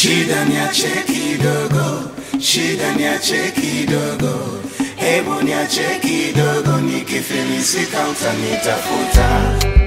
shida niache kidogo, shida niache kidogo, hebu niache kidogo, nikifilisika utanitafuta.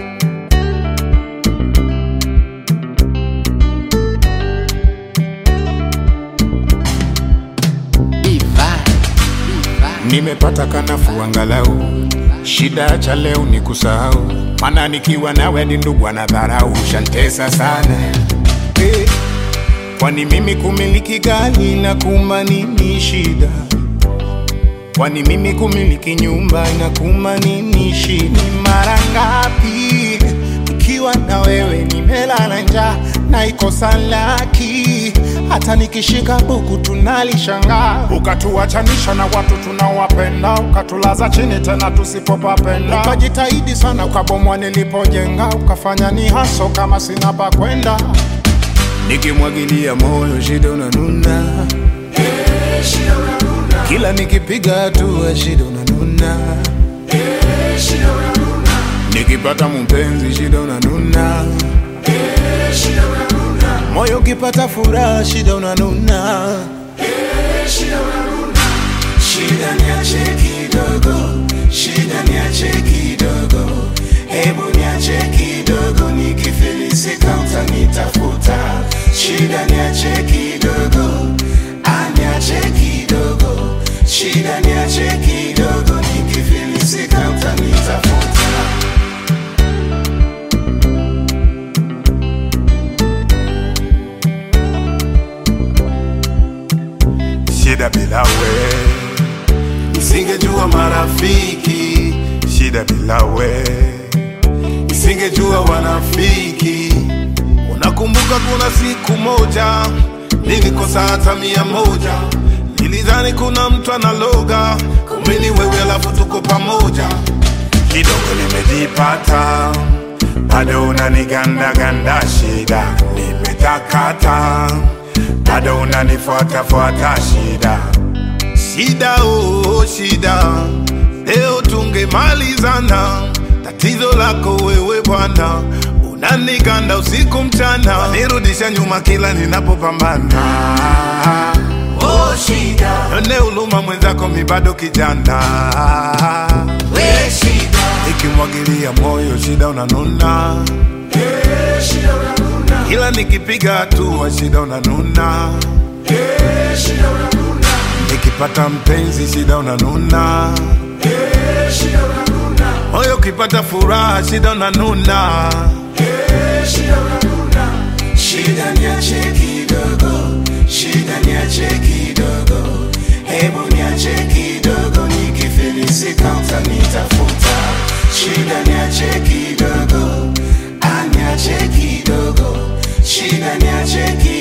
Nimepata kanafu angalau, shida cha leo ni kusahau, maana nikiwa nawe ni ndugu anadharau, shantesa sana hey. Kwani mimi kumiliki gari na kuma nini shida? Kwani mimi kumiliki nyumba na kuma nini shida? Ni mara ngapi nikiwa na wewe nimelala njaa na ikosa laki, hata nikishika buku tunalishangaa, ukatuachanisha na watu tunaowapenda, ukatulaza chini tena tusipopapenda, ukajitahidi sana ukabomwa nilipojenga, ukafanya ni haso kama sina pa kwenda, nikimwagilia moyo shida unanuna kila nikipiga hatua shida unanuna nikipata mpenzi shida unanuna moyo ukipata furaha shida unanuna Shida niache kidogo, shida niache kidogo, hebu niache kidogo, nikifilisika utanitafuta. Shida niache kidogo, ah, niache kidogo, shida niache kidogo, nikifilisika utanitafuta. shida bila we nisingejua marafiki shida bila we nisingejua wanafiki unakumbuka kuna siku moja nilikosa hata mia moja nilidhani kuna mtu analoga kumbe ni wewe alafu tuko pamoja kidogo nimejipata bado unanigandaganda shida nimetakata bado unanifuatafuata shida shida oh, shida leo tungemalizana tatizo lako wewe bwana unaniganda usiku mchana nirudisha nyuma kila ninapopambana Oh, shida, none uluma mwenzako mi bado kijana we shida, ikimwagilia moyo shida unanuna eh, shida unanuna, ila nikipiga hatua shida unanuna eh, shida unanuna, nikipata mpenzi shida unanuna eh, shida unanuna, moyo ukipata furaha shida unanuna eh, shida unanuna. Shida niache kidogo, shida niache kidogo, hebu niache kidogo, nikifilisika utanitafuta. Shida niache kidogo, ah, niache kidogo, shida niache kidogo